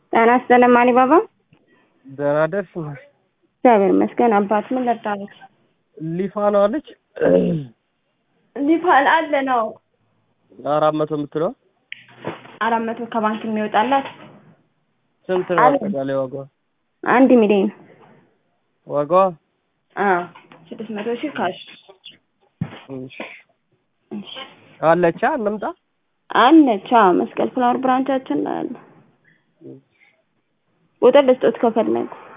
ጤና ይስጥልኝ ማኒ ባባ። ደህና ደርስ እግዚአብሔር ይመስገን። አባት ምን ለጣለች? ሊፋኗ አለች ሊፋል አለ ነው አራት መቶ የምትለው አራት መቶ ከባንክ የሚወጣላት ስንት ነው አለ። አጠቃላይ ዋጋዋ? አንድ ሚሊዮን ዋጋዋ አዎ ስድስት መቶ ሺህ ካሽ እሺ። አለቻ እንምጣ። አለች። አዎ መስቀል ፍላወር ብራንቻችን ላይ አለ። ቁጥር ልስጦት ከፈለጉ